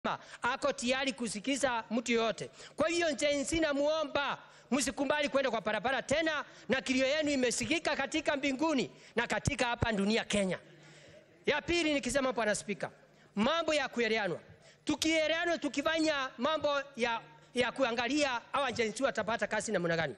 ako tayari kusikiza mtu yoyote. Kwa hiyo jensi, namuomba msikubali kwenda kwa barabara tena, na kilio yenu imesikika katika mbinguni na katika hapa dunia Kenya. Ya pili nikisema, Bwana Spika, mambo ya kueleanwa, tukieleanwa, tukifanya mambo ya, ya kuangalia hawa jensi watapata kazi namna gani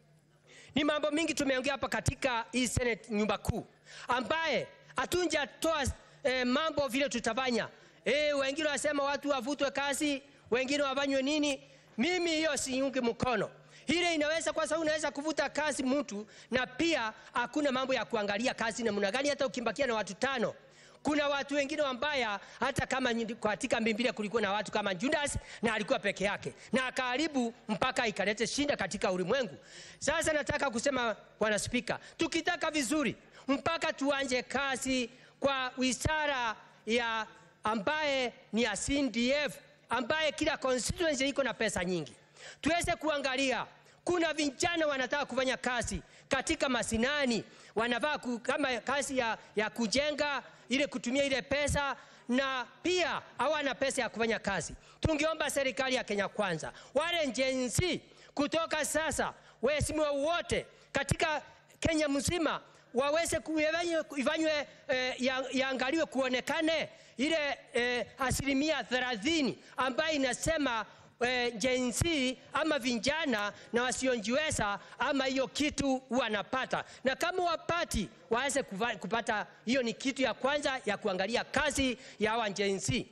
ni mambo mingi tumeongea hapa katika hii Senate nyumba kuu, ambaye hatunjatoa eh, mambo vile tutafanya. Eh, wengine wasema watu wavutwe kazi, wengine wafanywe nini. Mimi hiyo siungi mkono. Ile inaweza kwa sababu unaweza kuvuta kazi mtu, na pia hakuna mambo ya kuangalia kazi namna gani, hata ukimbakia na watu tano kuna watu wengine wambaya, hata kama katika Biblia kulikuwa na watu kama Judas na alikuwa peke yake na akaharibu mpaka ikalete shinda katika ulimwengu. Sasa nataka kusema Bwana Spika, tukitaka vizuri mpaka tuanje kazi kwa wizara ya ambaye ni ya CDF ambaye kila constituency iko na pesa nyingi, tuweze kuangalia kuna vijana wanataka kufanya kazi katika masinani, wanavaa kama kazi ya, ya kujenga ile kutumia ile pesa na pia hawana pesa ya kufanya kazi. Tungeomba serikali ya Kenya Kwanza, wale njenzi kutoka sasa, waheshimiwa wote katika Kenya mzima waweze ifanywe eh, yaangaliwe kuonekane ile eh, asilimia thelathini ambayo inasema eh, jensi ama vijana na wasionjiweza ama hiyo kitu wanapata, na kama wapati waweze kupata. Hiyo ni kitu ya kwanza ya kuangalia kazi ya hawa jensi.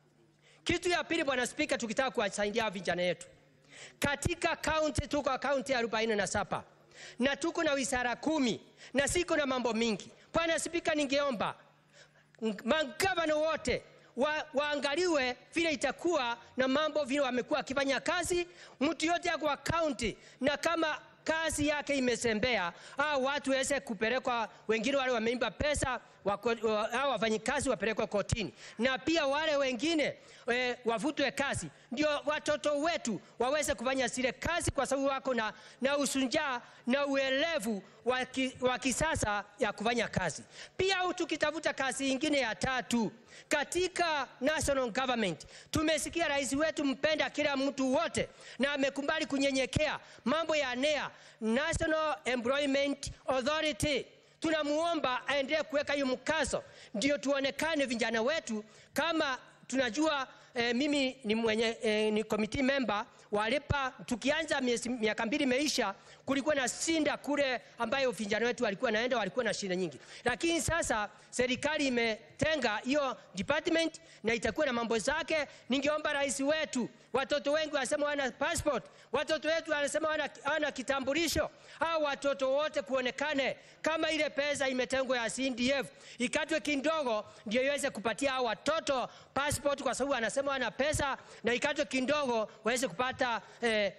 Kitu ya pili, Bwana Spika, tukitaka kuwasaidia vijana yetu katika kaunti, tuko kaunti ya arobaini na saba na tuko na wizara kumi na siko na mambo mingi. Bwana Spika, ningeomba magavana wote wa, waangaliwe vile itakuwa na mambo vile wamekuwa wakifanya kazi. Mtu yote kwa kaunti na kama kazi yake imesembea, au watu waweze kupelekwa, wengine wale wameimba pesa au wafanyikazi wapelekwe kotini, na pia wale wengine e, wavutwe kazi, ndio watoto wetu waweze kufanya zile kazi, kwa sababu wako na, na usunjaa na uelevu wa kisasa ya kufanya kazi. Pia tukitafuta kazi ingine ya tatu katika national government, tumesikia rais wetu mpenda kila mtu wote, na amekubali kunyenyekea mambo ya NEA, National Employment Authority tunamuomba aendelee kuweka hiyo mkazo, ndio tuonekane vijana wetu kama tunajua. Eh, mimi ni mwenye eh, ni committee member walipa. Tukianza miaka mbili imeisha, kulikuwa na shinda kule ambayo vijana wetu walikuwa naenda, walikuwa na shinda nyingi, lakini sasa serikali imetenga hiyo department na itakuwa na mambo zake. Ningeomba rais wetu, watoto wengi wanasema wana passport, watoto wetu wanasema wana, wana kitambulisho, au watoto wote kuonekane kama ile pesa imetengwa ya CDF ikatwe kidogo, ndio iweze kupatia hao watoto passport, kwa sababu anasema wana pesa, na ikatwe kidogo waweze kupata eh,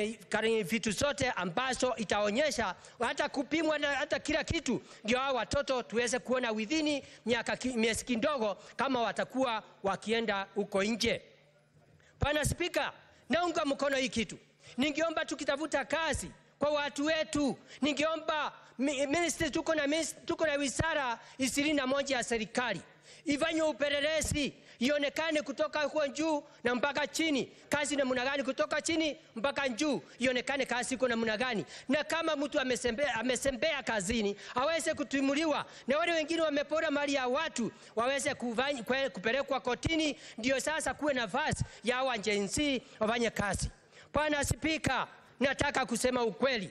eh, vitu zote ambazo itaonyesha hata kupimwa na hata kila kitu, ndio hao watoto tuweze kuona within miaka miezi kidogo kama watakuwa wakienda huko nje. Bwana Spika, naunga mkono hii kitu. Ningeomba tukitafuta kazi kwa watu wetu, ningeomba ministry, tuko na tuko na wizara ishirini na moja ya serikali ifanywe upelelezi ionekane kutoka huko juu na mpaka chini, kazi namna gani, kutoka chini mpaka juu, ionekane kazi iko namna gani, na kama mtu amesembea, amesembea kazini aweze kutimuliwa, na wale wengine wamepora mali ya watu waweze kupelekwa kotini, ndio sasa kuwe nafasi ya wajenzi wafanye kazi. Bwana Spika, nataka kusema ukweli,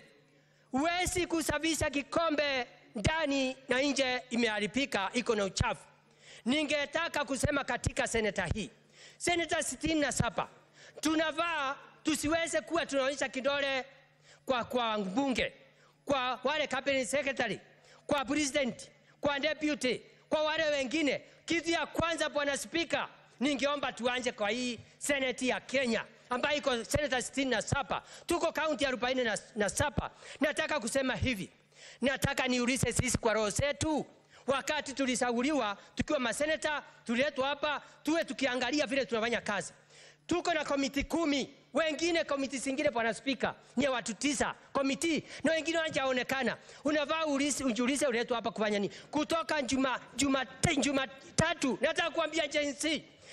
huwezi kusafisha kikombe ndani na nje imeharibika, iko na uchafu. Ningetaka kusema katika seneta hii, seneta sitini na saba tunavaa tusiweze kuwa tunaonyesha kidole kwa, kwa mbunge, kwa wale cabinet secretary, kwa president, kwa deputy, kwa wale wengine. Kitu ya kwanza, bwana spika, ningeomba tuanje kwa hii seneti ya Kenya ambayo iko seneta sitini na saba tuko kaunti arobaini na saba. Nataka kusema hivi, nataka niulize sisi kwa roho zetu wakati tulisauliwa tukiwa maseneta, tuliletwa hapa tuwe tukiangalia vile tunafanya kazi. Tuko na komiti kumi, wengine komiti zingine, bwana spika, ni watu tisa komiti, na wengine hawajaonekana. Unavaa ujiulize, uletwa hapa kufanya nini? Kutoka juma juma juma tatu, nataka kuambia jensi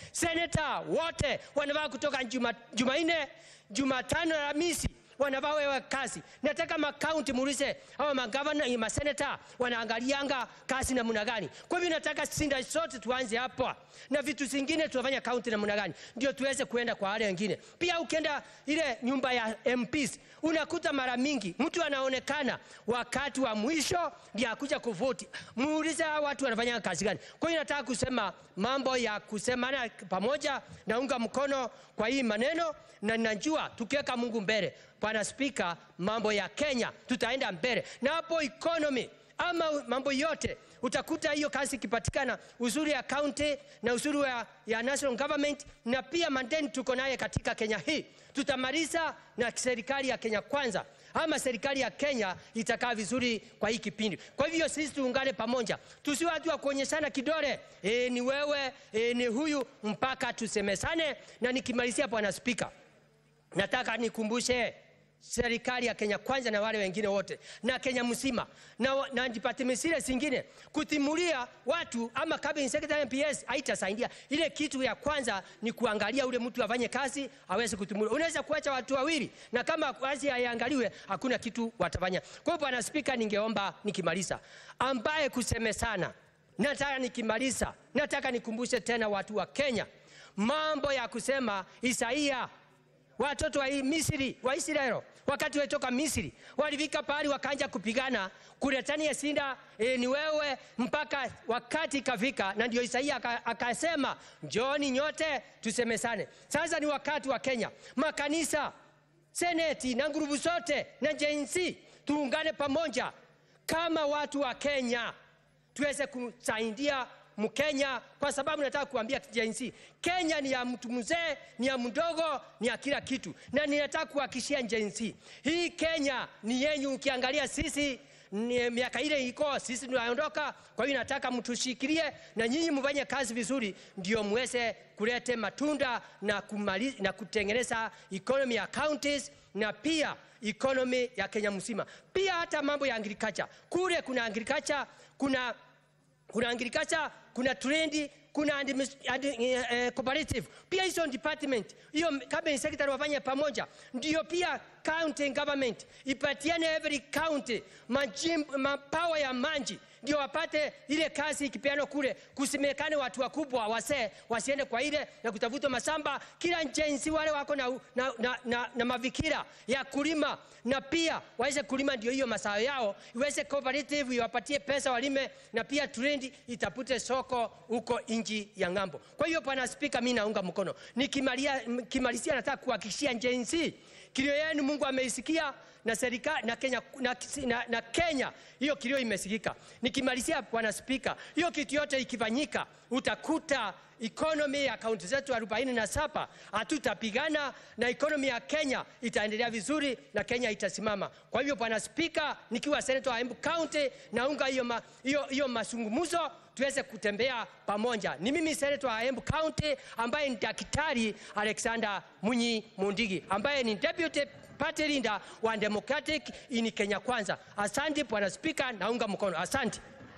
seneta wote wanavaa kutoka juma, Jumanne, Jumatano na Alhamisi wanavaa wewe kazi. Nataka makaunti muulize hawa magavana, maseneta wanaangalianga kazi namna gani. Kwa hivyo nataka sinda sote tuanze hapa na vitu zingine tunafanya kaunti namna gani, ndio tuweze kuenda kwa wale wengine. Pia ukienda ile nyumba ya MPs unakuta mara mingi mtu anaonekana wakati wa mwisho ndio akuja kuvoti. Muulize hawa watu wanafanya kazi gani. Kwa hiyo nataka kusema mambo ya kusemana pamoja, naunga mkono kwa hii maneno na najua tukiweka Mungu mbele, Bwana Spika, mambo ya Kenya tutaenda mbele, na hapo economy ama mambo yote utakuta hiyo kazi ikipatikana, uzuri ya county na uzuri ya, ya national government, na pia mandeni tuko naye katika Kenya hii tutamaliza na serikali ya Kenya kwanza ama serikali ya Kenya itakaa vizuri kwa hii kipindi. Kwa hivyo sisi tuungane pamoja, tusiwe watu wa kuonyeshana kidole, e, ni wewe e, ni huyu, mpaka tusemesane. Na nikimalizia, Bwana Spika, nataka nikumbushe serikali ya Kenya kwanza na wale wengine wote na Kenya mzima na, na department zile zingine kutimulia watu ama cabinet secretary MPS haitasaidia. Ile kitu ya kwanza ni kuangalia ule mtu afanye kazi aweze kutimulia. Unaweza kuacha watu wawili na kama kazi haiangaliwe hakuna kitu watafanya. Kwa hiyo Bwana Spika, ningeomba nikimaliza, ambaye kusemesana, nataka nikimaliza, nataka nikumbushe tena watu wa Kenya mambo ya kusema Isaia watoto wa Misri wa Israeli wakati walitoka Misri walifika pahali wakaanza kupigana kuletania sinda e, ni wewe mpaka wakati ikafika, na ndio Isaia akasema njooni nyote tusemesane. Sasa ni wakati wa Kenya, makanisa, seneti na ngurubu zote na jensi tuungane pamoja kama watu wa Kenya tuweze kusaidia Mkenya kwa sababu nataka kuambia jinsi Kenya ni ya mtu mzee, ni ya mdogo, ni ya kila kitu, na ninataka kuhakikishia jinsi hii Kenya ni yenyu. Ukiangalia sisi ni miaka ile iko sisi tunaondoka. Kwa hiyo nataka mtushikilie na nyinyi mfanye kazi vizuri, ndio muweze kulete matunda na, kumali, na kutengeneza economy ya counties na pia economy ya Kenya mzima. Pia hata mambo ya agriculture kule, kuna agriculture, kuna kuna agriculture, kuna trendi, kuna admis, ad, eh, cooperative. Pia hizo department hiyo cabinet secretary wafanye pamoja, ndio pia county government ipatiane every county majim, mapawa ya manji ndio wapate ile kazi ikipeanwa kule, kusimekane watu wakubwa wasee wasiende kwa ile na kutafuta masamba kila njensi wale wako na, na, na, na, na mavikira ya kulima na pia waweze kulima, ndio hiyo masao yao iweze cooperative iwapatie pesa walime, na pia trendi itapute soko huko nchi ya ng'ambo. Kwa hiyo Bwana Spika, mimi naunga mkono. Nikimalizia, nataka kuhakikishia njensi kilio yenu Mungu ameisikia na serikali na Kenya, na, na, na Kenya hiyo kilio imesikika. Nikimalizia Bwana Spika, hiyo kitu yote ikifanyika, utakuta economy ya kaunti zetu 47 hatutapigana na economy ya Kenya itaendelea vizuri na Kenya itasimama. Kwa hivyo Bwana Spika, nikiwa senator wa Embu County naunga hiyo ma, hiyo hiyo mazungumzo tuweze kutembea pamoja. Ni mimi senator wa Embu County ambaye ni Daktari Alexander Munyi Mundigi ambaye ni deputy party leader wa Democratic in Kenya Kwanza. Asante Bwana Spika, naunga mkono. Asante.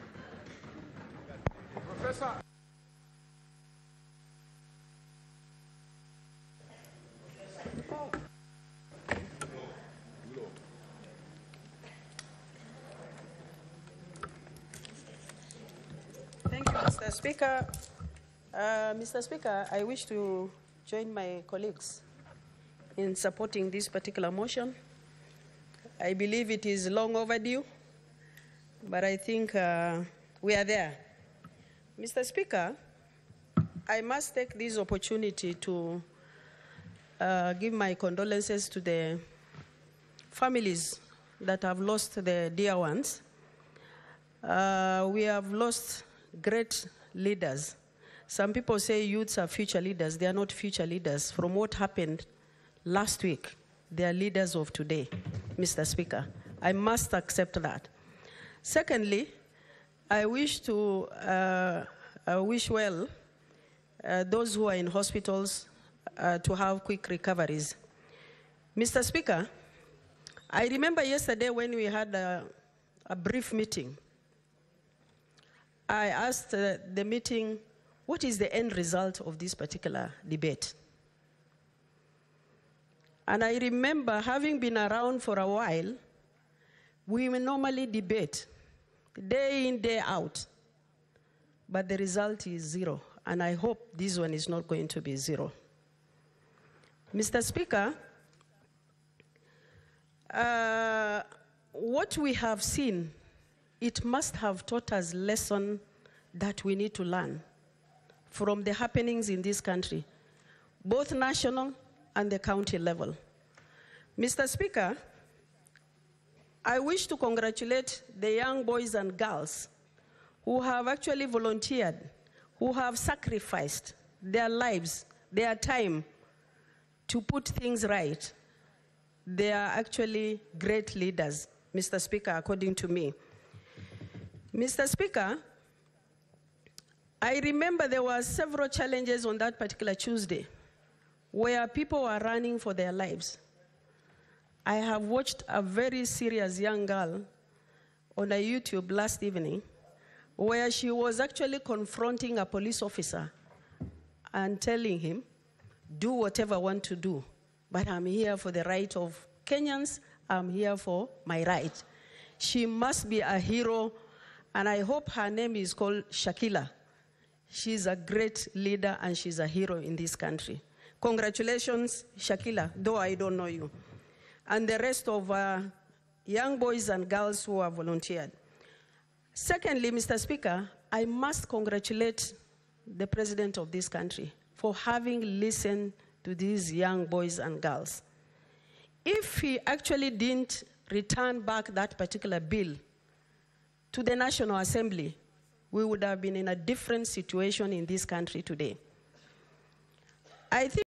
Professor. Thank you, Mr. Speaker. Uh, Mr. Speaker, I wish to join my colleagues in supporting this particular motion. I believe it is long overdue, but I think uh, we are there. Mr. Speaker, I must take this opportunity to uh, give my condolences to the families that have lost their dear ones. Uh, we have lost great leaders. Some people say youths are future leaders. They are not future leaders. From what happened last week, they are leaders of today, Mr. Speaker. I must accept that. Secondly, I wish to uh, uh, wish well uh, those who are in hospitals uh, to have quick recoveries. Mr. Speaker, I remember yesterday when we had a, a brief meeting. I asked uh, the meeting what is the end result of this particular debate? And I remember having been around for a while, we will normally debate day in, day out, but the result is zero. And I hope this one is not going to be zero. Mr. Speaker, uh, what we have seen, it must have taught us lesson that we need to learn from the happenings in this country, both national and the county level. Mr. Speaker, I wish to congratulate the young boys and girls who have actually volunteered, who have sacrificed their lives, their time to put things right. They are actually great leaders, Mr. Speaker, according to me. Mr. Speaker, I remember there were several challenges on that particular Tuesday where people were running for their lives. I have watched a very serious young girl on a YouTube last evening where she was actually confronting a police officer and telling him, do whatever I want to do, but I'm here for the right of Kenyans, I'm here for my right. She must be a hero, and I hope her name is called Shakila. She's a great leader and she's a hero in this country. Congratulations, Shakila, though I don't know you. And the rest of uh, young boys and girls who have volunteered. Secondly, Mr. Speaker, I must congratulate the president of this country for having listened to these young boys and girls. If he actually didn't return back that particular bill to the National Assembly, we would have been in a different situation in this country today. I think